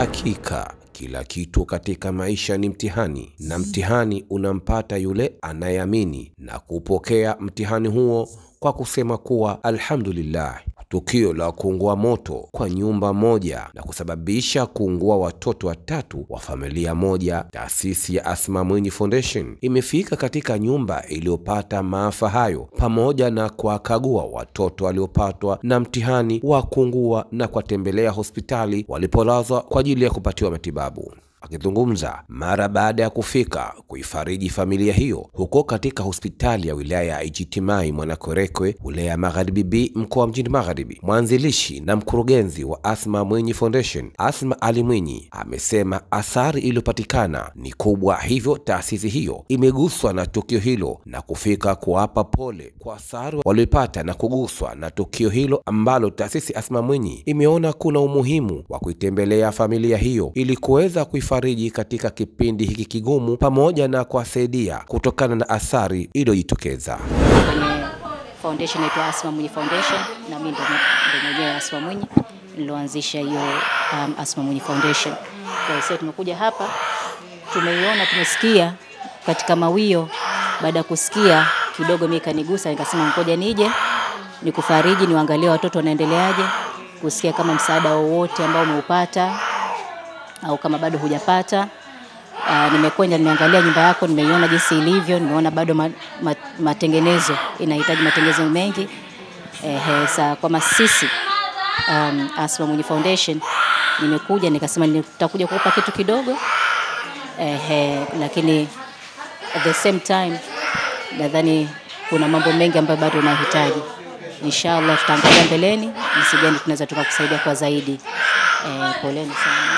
Hakika kila kitu katika maisha ni mtihani, na mtihani unampata yule anayeamini na kupokea mtihani huo kwa kusema kuwa alhamdulillah. Tukio la kuungua moto kwa nyumba moja na kusababisha kuungua watoto watatu wa familia moja, taasisi ya Asma Mwinyi Foundation imefika katika nyumba iliyopata maafa hayo pamoja na kuwakagua watoto waliopatwa na mtihani wa kuungua na kuwatembelea hospitali walipolazwa kwa ajili ya kupatiwa matibabu. Akizungumza mara baada ya kufika kuifariji familia hiyo huko katika hospitali ya wilaya ya Ijitimai Mwanakwerekwe, wilaya ya Magharibi B, mkoa wa Mjini Magharibi, mwanzilishi na mkurugenzi wa Asma Mwinyi Foundation Asma Ali Mwinyi amesema athari iliyopatikana ni kubwa, hivyo taasisi hiyo imeguswa na tukio hilo na kufika kuwapa pole kwa athari walioipata na kuguswa na tukio hilo ambalo taasisi Asma Mwinyi imeona kuna umuhimu wa kuitembelea familia hiyo ili kuweza kuifariji katika kipindi hiki kigumu pamoja na kuwasaidia kutokana na athari iliyojitokeza. kwenye foundation inaitwa Asma Mwinyi Foundation, na mimi ndo ndo mwenyewe Asma Mwinyi niloanzisha hiyo um, Asma Mwinyi Foundation. Kwa hiyo tumekuja hapa, tumeiona, tumesikia katika mawio. Baada ya kusikia kidogo, mimi kanigusa, nikasema ngoja nije nikufariji, niwaangalie watoto wanaendeleaje, kusikia kama msaada wowote ambao umeupata au kama bado hujapata. Uh, nimekwenda nimeangalia nyumba yako, nimeiona jinsi ilivyo, nimeona bado ma, ma, matengenezo inahitaji matengenezo mengi. Eh, sa kama sisi um, Asma Mwinyi Foundation nimekuja nikasema nitakuja kukupa kitu kidogo eh, lakini at the same time nadhani kuna mambo mengi ambayo bado unahitaji. Inshallah tutaangalia mbeleni jinsi gani tunaweza tukakusaidia kwa zaidi. Eh, poleni sana.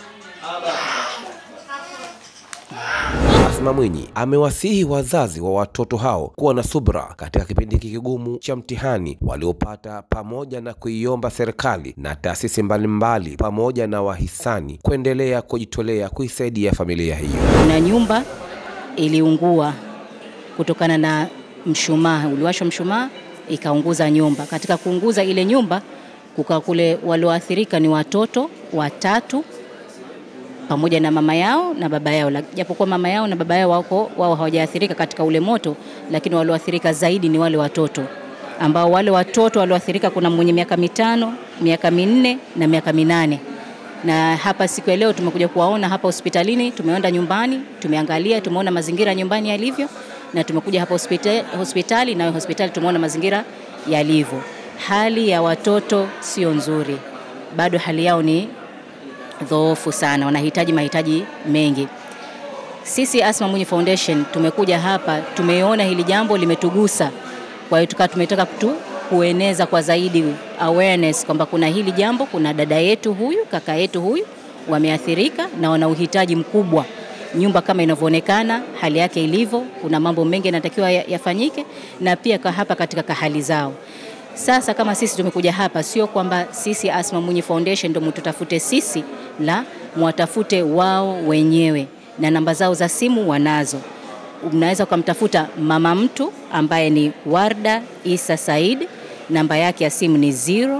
Asma Mwinyi amewasihi wazazi wa watoto hao kuwa na subra katika kipindi hiki kigumu cha mtihani waliopata, pamoja na kuiomba serikali na taasisi mbalimbali pamoja na wahisani kuendelea kujitolea kuisaidia familia hiyo. Kuna nyumba iliungua kutokana na mshumaa, uliwashwa mshumaa ikaunguza nyumba. Katika kuunguza ile nyumba, kuka kule walioathirika ni watoto watatu pamoja na mama yao na baba yao, japokuwa mama yao na baba yao wako wao hawajaathirika katika ule moto, lakini walioathirika zaidi ni wale watoto ambao wale watoto walioathirika, kuna mwenye miaka mitano, miaka minne na miaka minane na hapa siku ya leo tumekuja kuwaona hapa hospitalini, tumeenda nyumbani, tumeangalia, tumeona mazingira nyumbani yalivyo, na tumekuja hapa hospitali, hospitali na hospitali tumeona mazingira yalivyo. Hali ya watoto sio nzuri, bado hali yao ni dhoofu sana, wanahitaji mahitaji mengi. Sisi Asma Mwinyi Foundation tumekuja hapa, tumeona hili jambo limetugusa, kwa hiyo tukawa tumetaka tu kueneza kwa zaidi awareness kwamba kuna hili jambo, kuna dada yetu huyu, kaka yetu huyu wameathirika na wana uhitaji mkubwa. Nyumba kama inavyoonekana, hali yake ilivyo, kuna mambo mengi yanatakiwa yafanyike, na pia kwa hapa katika kahali zao. Sasa kama sisi tumekuja hapa, sio kwamba sisi Asma Mwinyi Foundation ndio mtutafute sisi, la mwatafute wao wenyewe, na namba zao za simu wanazo. Unaweza ukamtafuta mama mtu ambaye ni Warda Isa Said, namba yake ya simu ni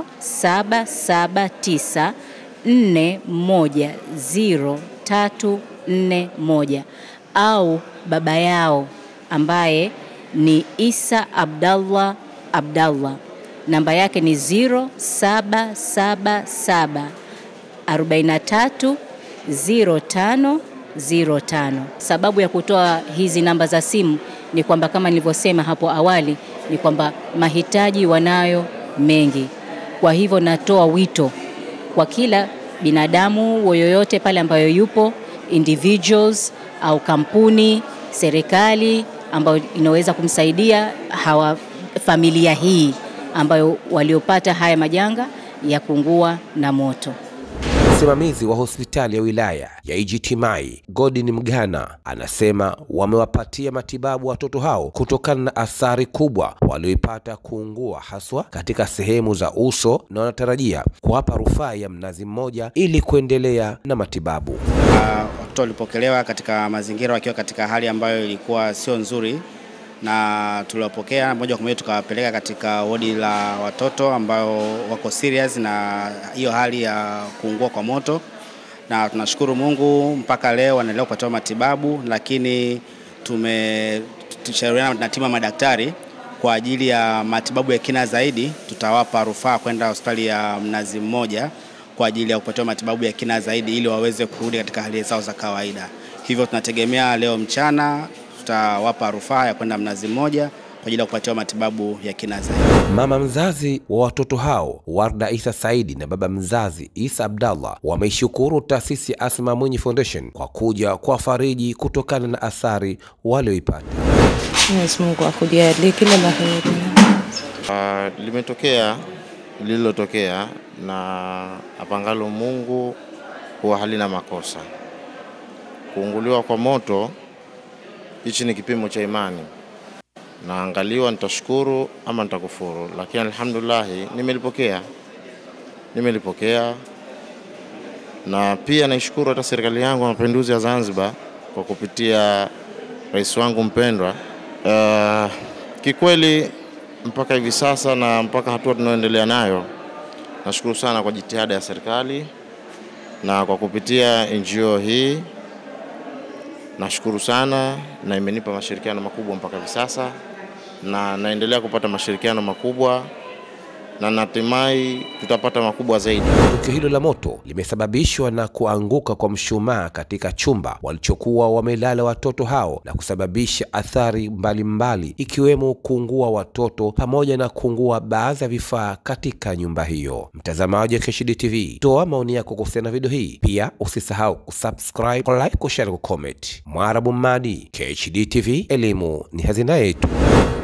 0779 410341 au baba yao ambaye ni Isa Abdallah Abdallah namba yake ni 0777 43 05 05. Sababu ya kutoa hizi namba za simu ni kwamba kama nilivyosema hapo awali ni kwamba mahitaji wanayo mengi. Kwa hivyo natoa wito kwa kila binadamu yoyote pale ambayo yupo, individuals au kampuni, serikali ambayo inaweza kumsaidia hawa familia hii ambayo waliopata haya majanga ya kuungua na moto. Msimamizi wa hospitali ya wilaya ya Ijitimai Godin Mgana anasema wamewapatia matibabu watoto hao kutokana na athari kubwa walioipata kuungua haswa katika sehemu za uso, na wanatarajia kuwapa rufaa ya mnazi mmoja ili kuendelea na matibabu. Uh, watoto walipokelewa katika mazingira wakiwa katika hali ambayo ilikuwa sio nzuri, na tuliwapokea moja kwa moja tukawapeleka katika wodi la watoto ambao wako serious na hiyo hali ya kuungua kwa moto, na tunashukuru Mungu mpaka leo wanaendelea kupatiwa matibabu, lakini tume tushauriana na timu ya madaktari kwa ajili ya matibabu ya kina zaidi, tutawapa rufaa kwenda hospitali ya Mnazi Mmoja kwa ajili ya kupatiwa matibabu ya kina zaidi ili waweze kurudi katika hali zao za kawaida. Hivyo tunategemea leo mchana tutawapa rufaa ya kwenda Mnazi Mmoja kwa ajili ya kupatiwa matibabu ya kina zaidi. Mama mzazi wa watoto hao Warda Isa Saidi na baba mzazi Isa Abdallah wameishukuru taasisi ya Asma Mwinyi Foundation kwa kuja kwa fariji kutokana na athari walioipata. Mwenyezi Mungu akujalie kila la heri. Uh, limetokea lililotokea na apangalo Mungu huwa halina makosa. Kuunguliwa kwa moto, hichi ni kipimo cha imani. Naangaliwa, nitashukuru ama nitakufuru, lakini alhamdulillah nimelipokea, nimelipokea na pia naishukuru hata serikali yangu ya mapinduzi ya Zanzibar kwa kupitia rais wangu mpendwa. Uh, kikweli mpaka hivi sasa na mpaka hatua tunayoendelea nayo, nashukuru sana kwa jitihada ya serikali na kwa kupitia NGO hii nashukuru sana, na imenipa mashirikiano makubwa mpaka hivi sasa, na naendelea kupata mashirikiano makubwa na natumai tutapata makubwa zaidi. Tukio hilo la moto limesababishwa na kuanguka kwa mshumaa katika chumba walichokuwa wamelala watoto hao na kusababisha athari mbalimbali ikiwemo kuungua watoto pamoja na kuungua baadhi ya vifaa katika nyumba hiyo. Mtazamaji wa KSHD TV, toa maoni yako kuhusiana na video hii. Pia usisahau kusubscribe, like, kushare, kucomment. Mwarabu Mmadi, KSHD TV, elimu ni hazina yetu.